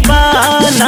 दीवाना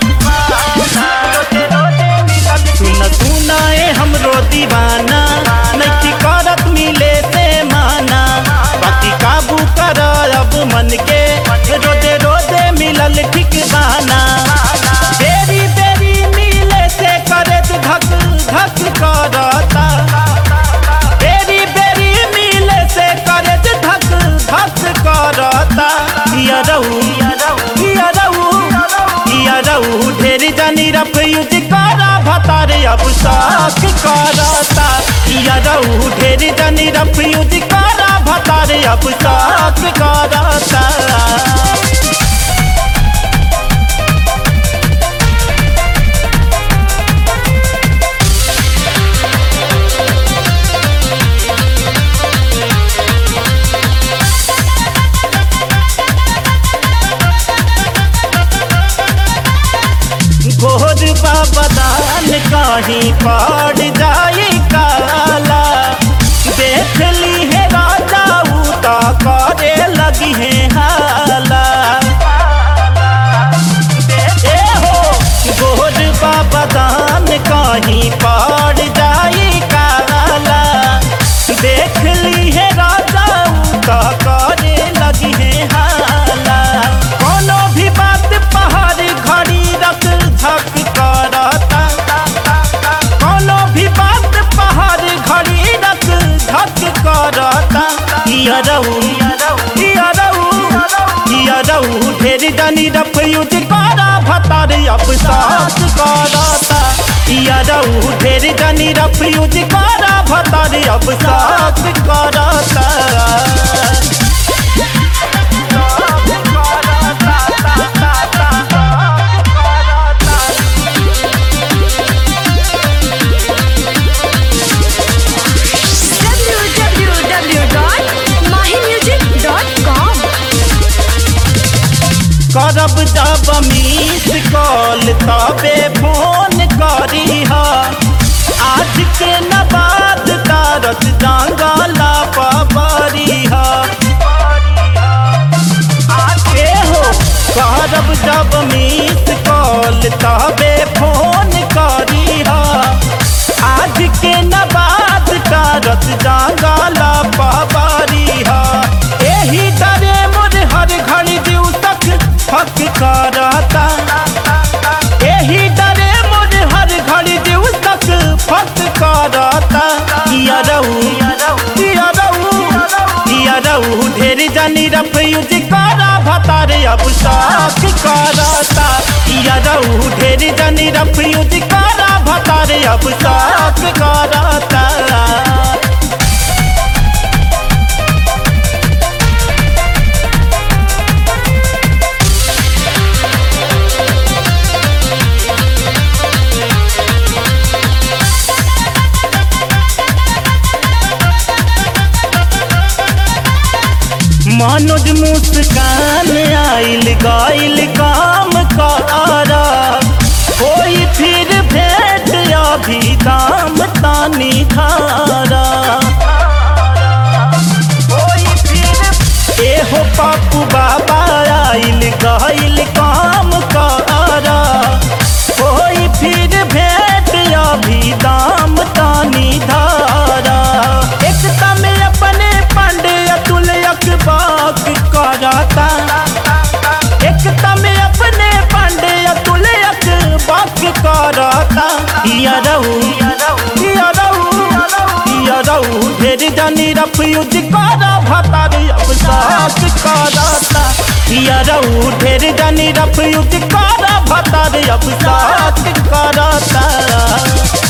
सुन सुना ए हमरो दीवाना नैकी करत मिले से माना बाकी काबू कर अब मन के रोजे रोजे मिलल ठिकाना बेरी बेरी मिले से करे धक धक करता बेरी बेरी मिले से करे धक धक करता हिया रहू हिया रहू हिया रहू ढेर जानी रफ यूज करा भतारे अब साख करता हिया रहू ढेर जानी रफ यूज करा भतारे अब साख करता घोर बाबदान कहीं पड़ जाई काला देख ली है राजा उता करे लगी है हाला ए हो घोर बाबदान कहीं पड़ जाई काला देख ली है राजा उता करे लगी है हाला कोनो भी बात पहाड़ घड़ी रख धक करता कोनो भी बात पहाड़ घड़ी रख धक करता हिया रहू हिया रहू हिया रहू ढेर जानी रफ यूज करा भतार अब सास करता हिया रहू ढेर जानी रफ यूज करा भतार अब सास करता www.mahimusic.com करब जब मिस कॉल तबे फोन करी हा आज के न बात तारत जंगला पबरी हा ए हो करब जब मिस कॉल तबे फोन करी हा आज के न बात तारत जंगला पबरी हा एही डरे मोर हर घड़ी दिउ तक फक करता एही डरे मोर हर घड़ी दिउ तक फक करता किया रहू किया रहू किया रहू ढेर जानी रफ यूज करा भतारे अब साख करता किया रहू ढेर जानी रफ यूज करा भतारे अब साख करता मनोज मुस्कान आइल गइल काम कर कोई फिर भेट अभी दाम तानी खारा कोई फिर एहो पापू बाबा आइल गइल काम कर कोई फिर भेट अभी दाम तानी धारा एक तमे अपने पांडे अतुल अकबाक करता एक तमे अपने पांडे अतुल अकबाक करता हिया रहू हिया रहू हिया रहू ढेर जानी रफ यूज करा भतार अब सास करता हिया रहू ढेर जानी रफ यूज करा भतार अब सास करता